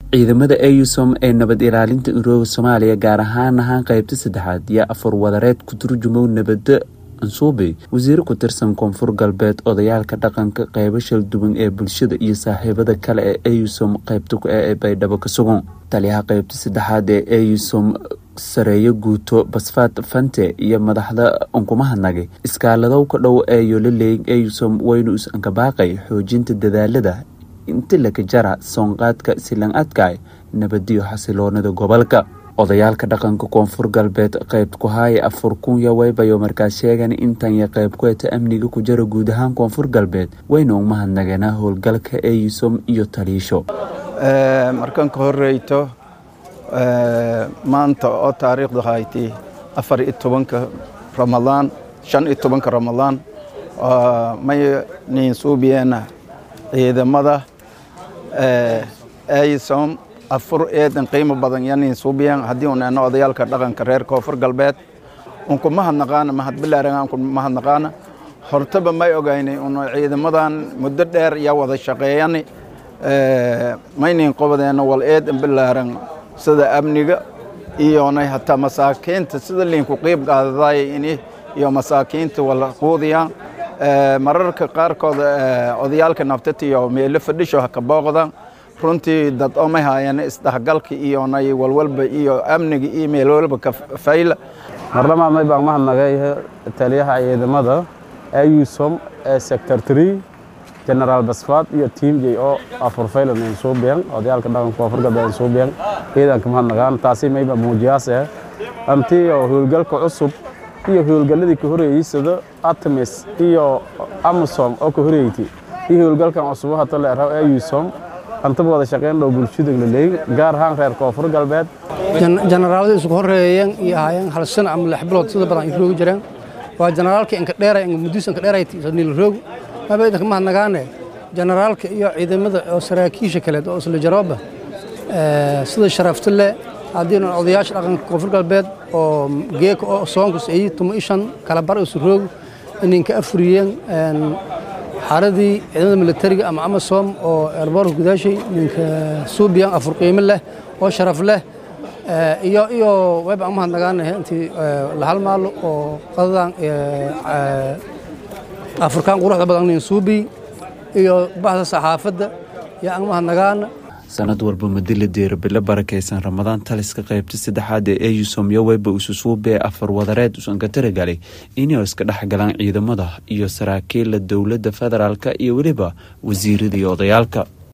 ciidamada eusom ee nabad ilaalinta urooga soomaaliya gaar ahaan ahaan qeybta saddexaad yaa afar wadareed ku turjumow nabada ansuubi wasiiro ku tirsan koonfur galbeed odayaalka dhaqanka qeybo shalduwan ee bulshada iyo saaxiibada kale ee eusom qeybta ee baydhabo ka sugan taliyaha qeybta saddexaad ee eusom sareeyo guuto basfaad fante iyo madaxda unkumahadnagay iskaaladow ka dhow ee yolaleyn eusom waynu is-ankabaaqay xoojinta dadaalada inta laka jara soonqaadka silan adkaay nabadiyo xasiloonida gobolka odayaalka dhaqanka koonfur galbeed qeyb ku haaya afar kun yo waybayo markaas sheegan intanya qeyb ku eta amniga ku jara guud ahaan koonfur galbeed wayna umahadnageena howlgalka eusom iyo taliisho markan ka horeyto maanta oo taariikhdu hayti afar iyo tobanka ramadaan shan iyo tobanka ramadaan may niin suubiyeena ciidamada eusom afur eedan qiimo badan yanin suubiyan haddii un eno odayaalka dhaqanka reer koonfur galbeed unku mahadnaqaana mahadbilaaran unku mahadnaqaana hortaba may ogaynay un ciidamadan muddo dheer yaa wada shaqeeyani maynin qobadeena wal eedan bilaaran sida amniga iyonay hataa masaakiinta sida liinku qiib qaadaday ini iyo masaakiinta wala quudiyaan mararka qaarkood odayaalka naftatiyo meelo fadhisho haka booqdaan runtii dad omay haayeen isdhexgalka iyonay walwalba iyo amniga iyo meel walba ka fayla marlamaa may baan mahadnagay taliyaha ciidamada eusom ee sector tree generaal basfaad iyo tiam j o afur faylan insuubiyan odayaalka dhaqanka koonfur galbeed insuubiyan ciidanka mahadnagaan taasi mayba muujiyaase antii oo howlgalka cusub iyo howlgalladii ka horeeyey sida artemis iyo amasom oo ka horeeyti iyo howlgalkan cusub hata leeraw eusom antaba wada shaqeyn dhow bulshada laleey gaar ahaan reer koonfur galbeed jenaraalada isku horeeyeen iyo ahaayeen hal sano ama lix bilood sida badan ay roogi jireen waa jenaraalka inka dheeray inka mudiis inka dheeray niil roog maba idinka mahadnagaane jenaraalka iyo ciidamada oo saraakiisha kaleed oo isla jarooba sida sharafta leh haddii odayaasha dhaqanka koonfur galbeed oo geeka oo soonkus ay tumo ishan kala bar isu roog ininka afuriyeen xaaradii ciidamada militariga ama amasom oo eerboorka gudaashay ninka suubiyan afur qiimo leh oo sharaf leh iyo iyo wayba aan mahadnagaanahay intii la halmaalo oo qadadan afurkaan quruxda badan nin suubi iyo bahda saxaafadda yaa aan mahadnagaana sanad walba madila deerabilo barakaysan ramadaan taliska qeybta saddexaad ee eusom yo wayba isusuubee afar wadareed usan ka taragalay inay iska dhex galaan ciidamada iyo saraakiilla dowladda federaalk iyo weliba wasiirada iyo odayaalka